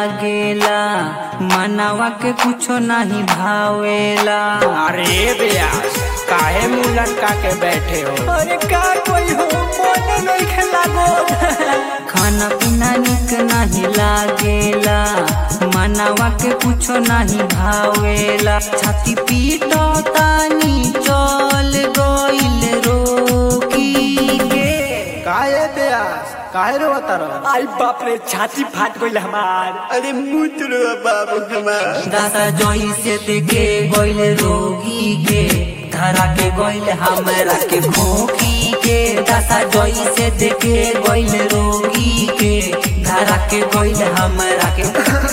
लागेला मनवा के कुछो नहीं भावेला अरे ब्यास काहे मुंह लटका के बैठे हो अरे का कोई हो मन नहीं खेलागो खाना पीना निक नहीं लागेला मनवा के कुछो नहीं भावेला छाती पीटो तानी चल गइल रोकी के काहे ब्यास काहे रो रह आई बाप रे छाती फाट गइल हमार अरे मुतरो बाबू हमार दादा जोई से देखे गइल रोगी के धरा के गइल हमरा के खोखी के दादा जोई से देखे गइल रोगी के धरा के गइल हमरा के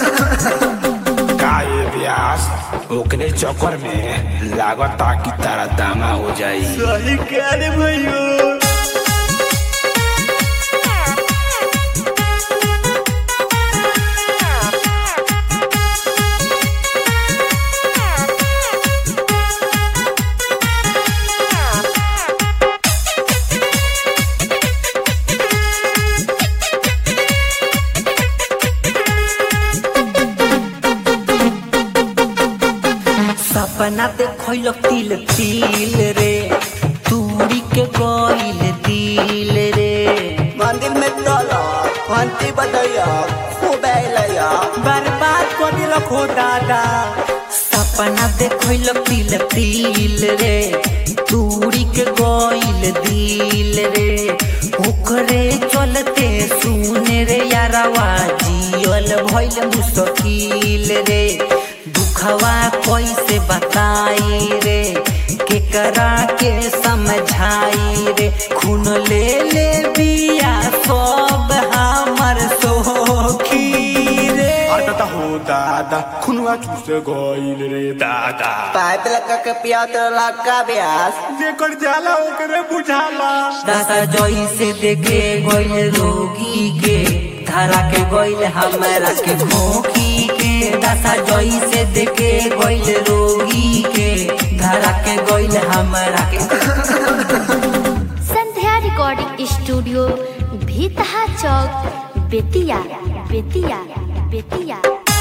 काहे ब्यास ओकरे चक्कर में लागता कि तारा दामा हो जाई सही कह रे भैया सपना देखल तिल तिल रे तूरी के गइल दिल रे मंदिर में चलो घंटी बजैया खूब अइलैया बर्बाद कर दिलक हो दादा सपना देखल तिल तिल रे तूरी के गइल दिल रे ओकरे चलते सुने रे यारवा जियल भइल मुश्किल रे दुखवा कैसे बताई रे केकरा के समझाई रे खून ले ले बिया सब हमर सोखी रे अटता हो दादा खुनवा चूस गइल रे दादा पाइप लगा के पिया तो लगा ब्यास जेकर जाला ओकरे बुझाला दादा जोई से देखे गइल रोगी के धरा के गइल हमरा के खोखी के दादा जोई से देखे गइल रोगी के धरा के गइल हमरा के संध्या रिकॉर्डिंग स्टूडियो भीतहा चौक बेतिया बेतिया बेतिया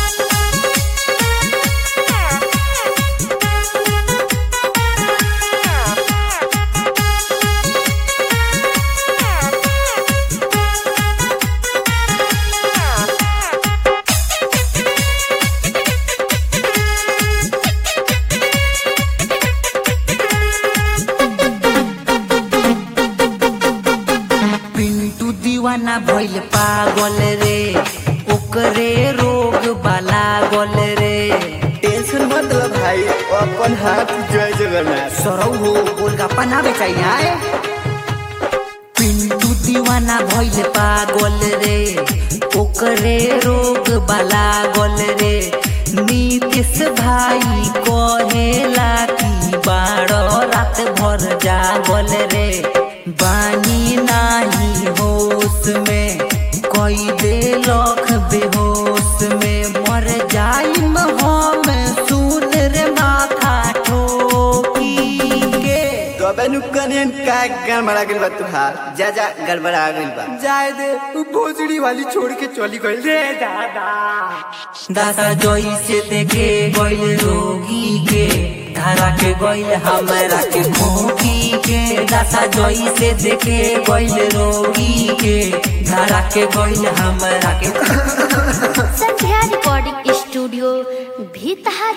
पिंटू दीवाना भइल पागल रे ओकरे रोग बाला गल रे टेंशन मत लो भाई अपन हाथ जय जगन्नाथ सरौ हो गोलगप्पा ना बेचाई आए पिंटू दीवाना भइल पागल रे ओकरे रोग बाला गल रे नीतीश भाई कहेला कि बारह रात भर जागल रे बानी नाही होश में कई दे लख बेहोश में मर जाइम हम सुन रे माथा ठोकी के तबे नु कनेन का गड़बड़ा गइल बा तुहार जा जा गड़बड़ा गइल बा जाए दे तू भोजड़ी वाली छोड़ के चली गइल रे दादा दादा जोई से देखे गइल रोगी के धरा के गइल हमरा के खोखी के दादा जोई से देखे गइल रोगी के धरा के गइल हमरा के संध्या रिकॉर्डिंग स्टूडियो भीतहा